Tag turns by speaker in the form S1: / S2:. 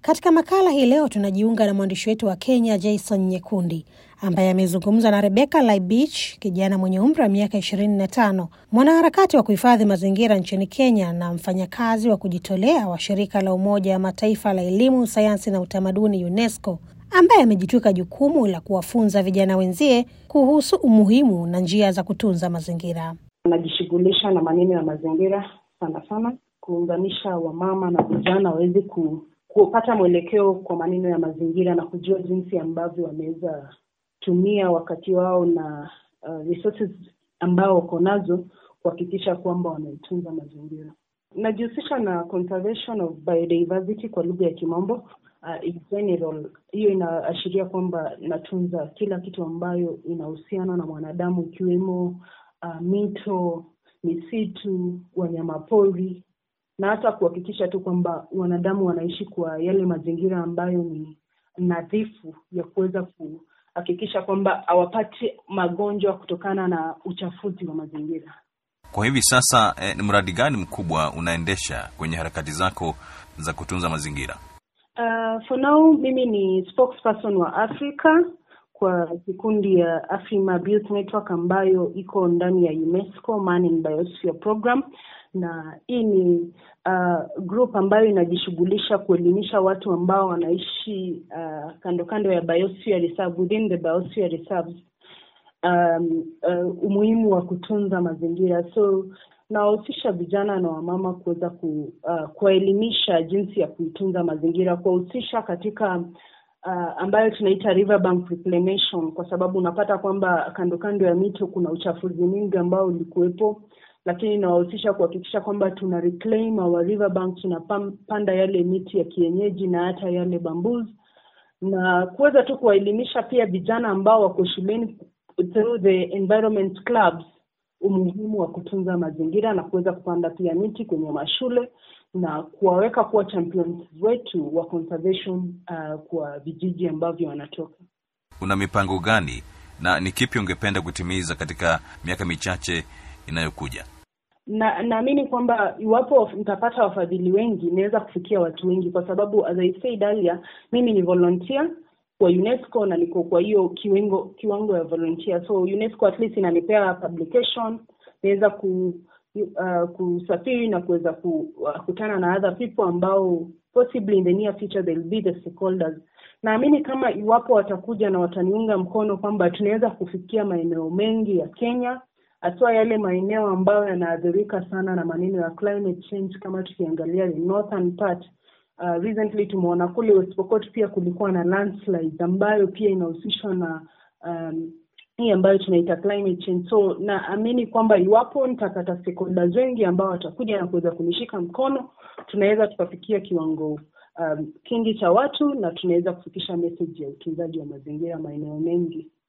S1: Katika makala hii leo tunajiunga na mwandishi wetu wa Kenya Jason Nyekundi ambaye amezungumza na Rebecca Laibich, kijana mwenye umri wa miaka ishirini na tano, mwanaharakati wa kuhifadhi mazingira nchini Kenya na mfanyakazi wa kujitolea wa shirika la Umoja wa Mataifa la elimu, sayansi na utamaduni UNESCO, ambaye amejitwika jukumu la kuwafunza vijana wenzie kuhusu umuhimu na njia za kutunza mazingira.
S2: Anajishughulisha na maneno ya mazingira sana sana, kuunganisha wamama na vijana waweze ku, kupata mwelekeo kwa maneno ya mazingira na kujua jinsi ambavyo wanaweza tumia wakati wao na uh, resources ambao wako nazo kuhakikisha kwamba wanaitunza mazingira. Najihusisha na conservation of biodiversity kwa lugha ya Kimombo. Uh, in general, hiyo inaashiria kwamba natunza kila kitu ambayo inahusiana na mwanadamu ikiwemo uh, mito, misitu, wanyamapori na hata kuhakikisha tu kwamba wanadamu wanaishi kwa yale mazingira ambayo ni nadhifu ya kuweza kuhakikisha kwamba hawapati magonjwa kutokana na uchafuzi wa mazingira.
S3: Kwa hivi sasa eh, ni mradi gani mkubwa unaendesha kwenye harakati zako za kutunza mazingira?
S2: Uh, for now mimi ni spokesperson wa Afrika kwa kikundi ya Afrima Youth Network ambayo iko ndani ya UNESCO Man in Biosphere Program, na hii ni uh, group ambayo inajishughulisha kuelimisha watu ambao wanaishi uh, kando kando ya biosphere reserve, within the biosphere reserves um, uh, umuhimu wa kutunza mazingira so nawahusisha vijana na wamama kuweza ku, uh, kuwaelimisha jinsi ya kuitunza mazingira, kuwahusisha katika uh, ambayo tunaita riverbank reclamation, kwa sababu unapata kwamba kando kando ya mito kuna uchafuzi mwingi ambao ulikuwepo, lakini nawahusisha kuhakikisha kwamba tuna reclaim our riverbank, tunapanda yale miti ya kienyeji na hata yale bamboos, na kuweza tu kuwaelimisha pia vijana ambao wako shuleni through the environment clubs umuhimu wa kutunza mazingira na kuweza kupanda pia miti kwenye mashule na kuwaweka kuwa champions wetu wa conservation uh, kwa vijiji ambavyo wanatoka.
S3: Una mipango gani na ni kipi ungependa kutimiza katika miaka michache inayokuja?
S2: na naamini kwamba iwapo nitapata wafadhili wengi naweza kufikia watu wengi, kwa sababu as I said earlier, mimi ni volunteer kwa UNESCO na niko kwa hiyo kiwango kiwango ya volunteer, so UNESCO at least inanipea publication, naweza ku uh, kusafiri na kuweza kukutana uh, na other people ambao possibly in the near future they'll be the stakeholders. Naamini kama iwapo watakuja na wataniunga mkono kwamba tunaweza kufikia maeneo mengi ya Kenya haswa yale maeneo ambayo yanaathirika sana na maneno ya climate change, kama tukiangalia the northern part Uh, recently tumeona kule West Pokot pia kulikuwa na landslides ambayo pia inahusishwa na um, hii ambayo tunaita climate change. So naamini kwamba iwapo nitapata stakeholders wengi ambao watakuja na kuweza kunishika mkono, tunaweza tukafikia kiwango um, kingi cha watu na tunaweza kufikisha message ya utunzaji wa mazingira maeneo mengi.